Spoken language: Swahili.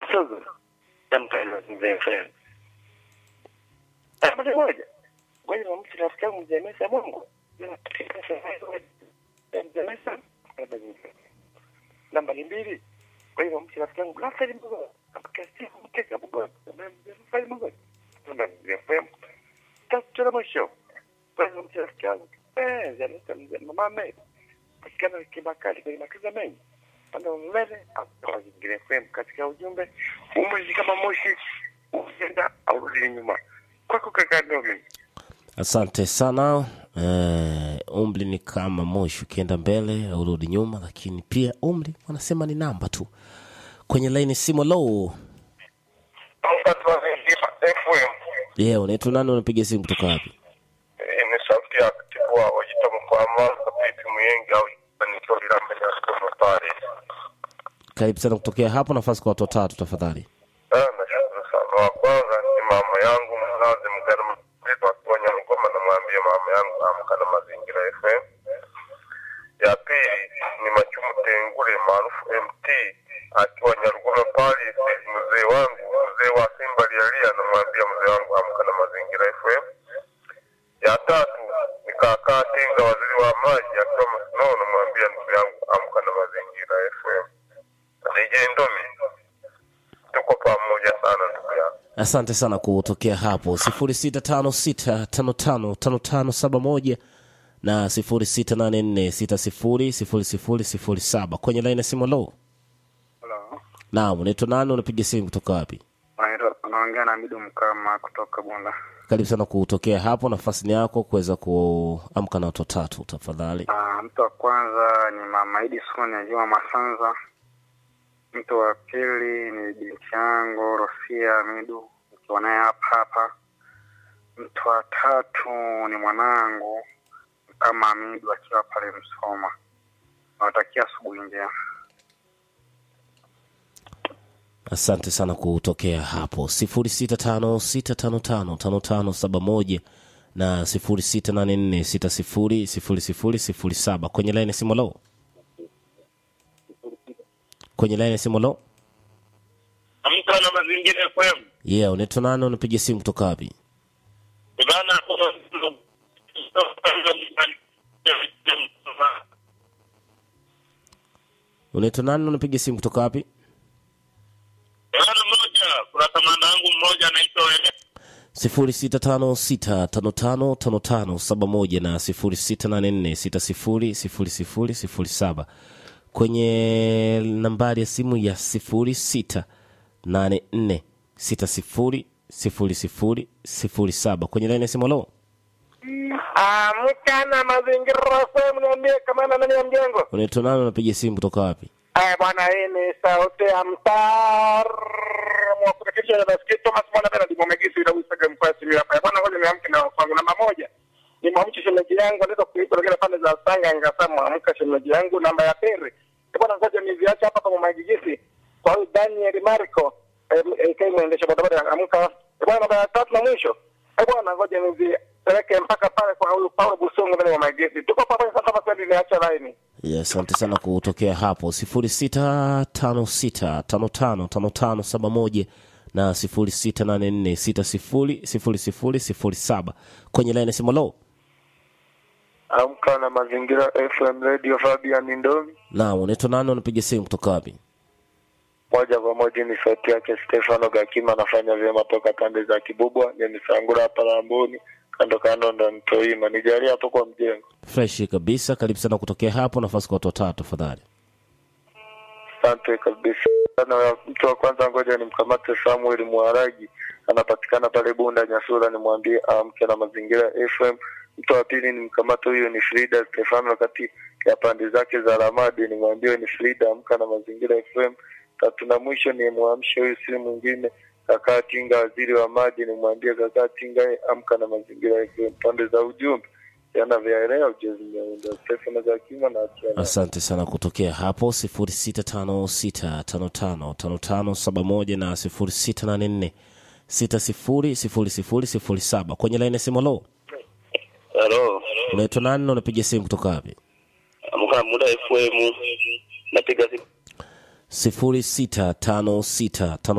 Sogo. Jamka ilo mzee FM. Ah, moja moja. Ngoja nimwamshe rafiki yangu mzee Mesa Mungu. Mzee Mesa. Namba ni mbili. Ngoja nimwamshe rafiki yangu Rafael Mungu. Amka siku mkeka Mungu. Mzee Rafael Mungu. Namba ni mzee FM. Tatu la mwisho. Ngoja nimwamshe rafiki yangu. Eh, Zaneta mzee mama Mary. Patikana kibakali kwenye makaza mengi pande mbele au zingine FM katika ujumbe umri kama moshi ukienda au rudi nyuma kwako kaka Domi. asante sana eh, umri ni kama moshi ukienda mbele au rudi nyuma lakini pia umri wanasema ni namba tu kwenye laini simu low FM ye yeah, unaitwa nani unapiga simu kutoka wapi ni sauti ya katibu wa wajita mkwama kapipi mwengi au nikiwa vilamba ya somo pale. karibu sana kutokea hapo nafasi kwa watu watatu tafadhali Ah, nashukuru sana. Wa kwanza ni mama yangu mzazi mgana mpepo akiwa Nyamgoma, namwambia mama yangu amka na mazingira FM. Ya pili ni Machumu Tengule maarufu MT akiwa Nyarugoma pale, mzee wangu mzee wa Simba lialia, namwambia mzee wangu amka na mazingira FM. Ya tatu ni kaka Tinga waziri wa maji akiwa Masino, namwambia ndugu yangu amka na mazingira FM. DJ Ndomi tuko pamoja sana ndugu yangu. asante sana kutokea hapo 0656555571 na 0684600007 kwenye laini ya simu low Halo. naam unaitwa nani unapiga simu kutoka wapi Unaitwa- Unaongea na Midu Mkama kutoka Bunda. karibu sana kutokea hapo nafasi ni yako kuweza kuamka na watu watatu tafadhali Ah, mtu wa kwanza ni Mama Idi Soni Juma Masanza. Mtu wa pili ni binti yangu Rosia Midu nikiwa naye hapa hapa. Mtu wa tatu ni mwanangu kama Midu akiwa pale Msoma. Nawatakia asubuhi njema. asante sana kutokea hapo 0656555571 na 0684600007 kwenye laini ya simu low kwenye laini ya simu low Amka na mazingira FM. yeah unaitwa nani unapiga simu kutoka wapi Bana unaitwa nani unapiga simu kutoka wapi Bana moja, kuna kamanda wangu mmoja anaitwa Wele. 0656555571 na 0684600007 kwenye nambari ya simu ya 0684600007 kwenye laini ya simu lo Amka na mazingira FM, niambie kamanda nani ya mjengo. unaitwa nani unapiga simu kutoka wapi Eh, bwana hii ni sauti ya mtar wa kurekebisha na basiketi Thomas Mwana Bernard Mwamegisi ila usaga mkwasi mimi hapa. Bwana ngoja niamke na kwangu namba moja. Ni mwamke shemeji yangu ndio kuipa ile pande za Sanga ngasema mwamka shemeji yangu namba ya pili. Eh, bwana ngoja niziache hapa kwa Mwamegisi. Kwa huyu Daniel Marco eh, eh, kai muendesha bodaboda amka. Eh, bwana namba ya tatu na mwisho. Eh, bwana ngoja nizipeleke mpaka pale kwa huyu Paulo Busongo ndani ya Mwamegisi. Tuko pamoja sasa kwa kweli niacha line. Yeah, asante sana kutokea hapo 0656555571 na 0684600007 kwenye laini ya simu lo Amka na mazingira FM Radio Fabian Ndomi. na unaitwa nani unapiga simu kutoka wapi moja kwa moja ni sauti yake Stefano Gakima, anafanya vyema toka pande za Kibubwa, Nyamisangura hapa Lamboni, kando kando ndo Ntoima. Nijalie hapo kwa mjengo. freshi kabisa karibu sana kutokea hapo nafasi kwa watu watatu tafadhali Asante kabisa. Na mtu wa kwanza, ngoja nimkamate Samuel Mwaragi, anapatikana pale Bunda Nyasura, nimwambie amke na mazingira FM. Mtu wa pili nimkamate huyo ni Frida Stefano, kati ya pande zake za Ramadi, nimwambie ni Frida, amka na mazingira FM. Tatu na mwisho ni mwamshe huyu si mwingine kakaa Tinga, waziri wa maji, nimwambie kakaa Tinga, amka na mazingira FM. Pande za ujumbe jana vyaelea ujezi miaundo Stefano Zakima na Atiana. asante sana kutokea hapo 0656555571 na 0684600007 kwenye laini ya simu lo Halo, unaitwa nani na unapiga simu kutoka wapi amka muda FM, napiga simu sifuri sita tano sita tano